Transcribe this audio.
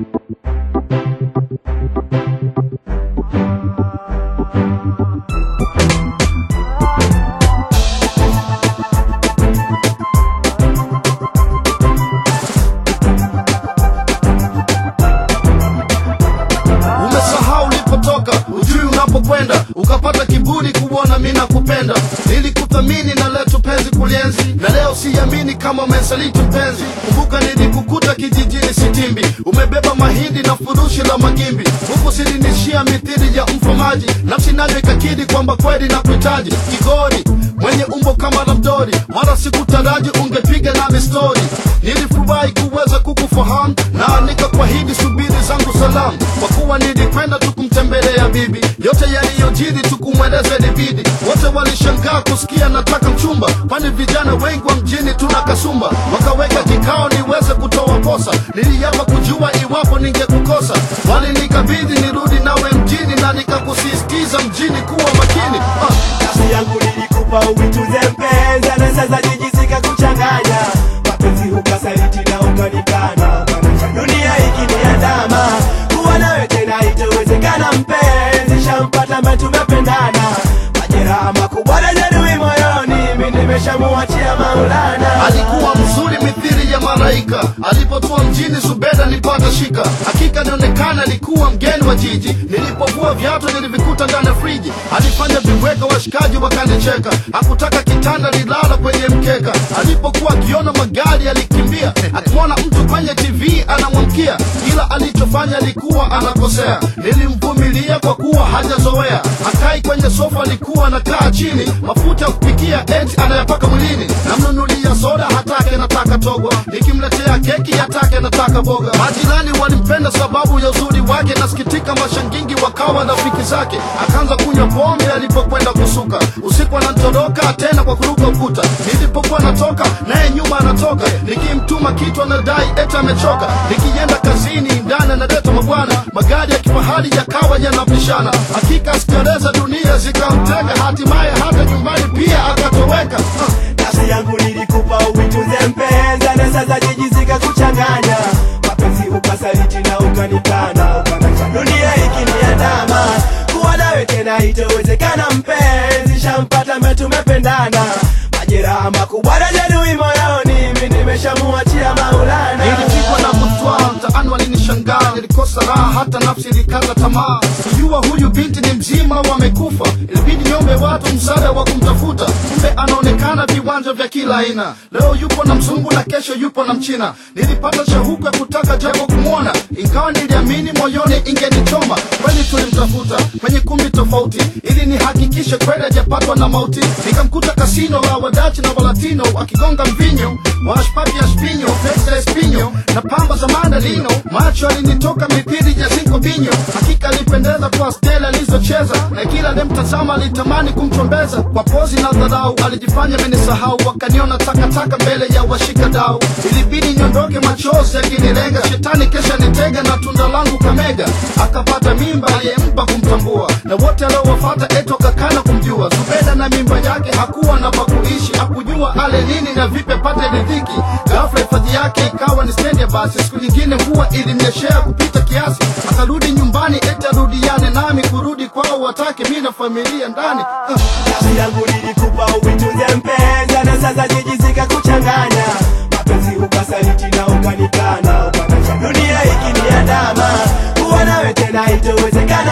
umesahau ulipotoka ujui unapokwenda ukapata kiburi kuona mi nakupenda nilikuthamini na letu penzi kulienzi na leo siamini kama umesaliti mpenzi kumbuka nilikukuta kijijini sitimbi umebeba mahindi na furushi la magimbi huku silinishia mithili ya mfamaji nafsi nayo ikakidi kwamba kweli na kuhitaji kigori mwenye umbo kama la mdori wala sikutaraji ungepiga nami stori nilifurahi kuweza kukufahamu na nikakwahidi subiri zangu salamu kwa kuwa nilikwenda tukumtembelea bibi yote yaliyojiri tukumweleza libidi wote walishangaa kusikia nataka mchumba kwani vijana wengi wa mjini tuna kasumba wakaweka kikao niweze kutoa posa niliapa kujua iwapo ningekukosa walinikabidhi nirudi nawe mjini na nikakusisitiza mjini kuwa makini ah. nafsi yangu nilikupa uituze mpenzi na sasa jijisika kuchanganya mapenzi ukasaliti na ukanikana dunia ikiniandama kuwa nawe tena itowezekana mpenzi shampata mbe tumependana majeraha makubwa na jeruhi moyoni mi nimeshamuachia maulana alikuwa mzuri mithili ya malaika alipotua mjini zubeda nipata shika hakika nionekana alikuwa mgeni wa jiji nilipovua viatu nilivikuta ndani ya friji alifanya viweka washikaji wakanicheka hakutaka kitanda lilala kwenye mkeka alipokuwa akiona magari alikimbia akimwona mtu kwenye tv anamwamkia ila alichofanya alikuwa anakosea nilimvumilia kwa kuwa hajazoea akai kwenye sofa alikuwa anakaa chini mafuta ya kupikia eti anayapaka mwilini namnunulia soda hatake nataka togwa nikimletea keki hatake nataka boga majirani walimpenda sababu ya uzuri wake nasikitika mashangingi wakawa rafiki zake akaanza kunywa pombe alipokwenda kusuka usiku anatoroka tena kwa kuruka ukuta nilipokuwa natoka naye nyuma anatoka nikimtuma kitu anadai eti amechoka nikienda kazini ndani analeta mabwana magari ya kifahari yakawa yanapishana hakika sikereza dunia zikamtega hatimaye hata nyumbani pia akatoweka Ah. nafsi yangu nilikupa uituze mpenzi na sasa jijisika kuchanganya mapenzi ukasaliti na ukanikana dunia ikiniandama kuwa nawe tena itowezekana mpenzi shampata mbe tumependana majeraha makubwa na jeruhi moyoni mi nimeshamuachia maulana nilipigwa na kutwaa mtaani walinishangaa nilikosa raha hata nafsi ilikaza tamaa kujua huyu binti ni mzima wamekufa ilibidi niombe watu msaada wa kumtafuta kumbe anaonekana viwanja vya kila aina leo yupo na mzungu na kesho yupo na mchina nilipata shauku ya kutaka japo kumwona ingawa niliamini moyoni ingenichoma kweli tulimtafuta kwenye kumbi tofauti ili nihakikishe kweli hajapatwa na mauti nikamkuta kasino la wadachi na walatino akigonga mvinyo washpati ya spinyo pesa espinyo na pamba za mandalino macho alinitoka mithili ya zinko binyo hakika alipendeza kwa stela alizocheza na kila alimtazama alitamani kumchombeza kwa pozi na dharau alijifanya amenisahau wakaniona takataka mbele ya washika dau ilibidi niondoke machozi akinilenga shetani kesha nitega na tunda langu kamega akapata mimba aliyempa kumtambua na wote aliowafata eto kakana kumjua zubeda na mimba yake hakuwa na pakuishi hakujua ale nini na vipe pate ridhiki ghafla hifadhi yake ikawa ni stendi ya basi siku nyingine huwa ilimnyeshea kupita kiasi akarudi nyumbani eti arudiane nami kurudi kwao watake mi na familia ndani ah. nafsi yangu nilikupa uituze mpenzi na sasa jijisika kuchanganya mapenzi ukasaliti na ukanikana dunia ikiniandama kuwa nawe tena itowezekana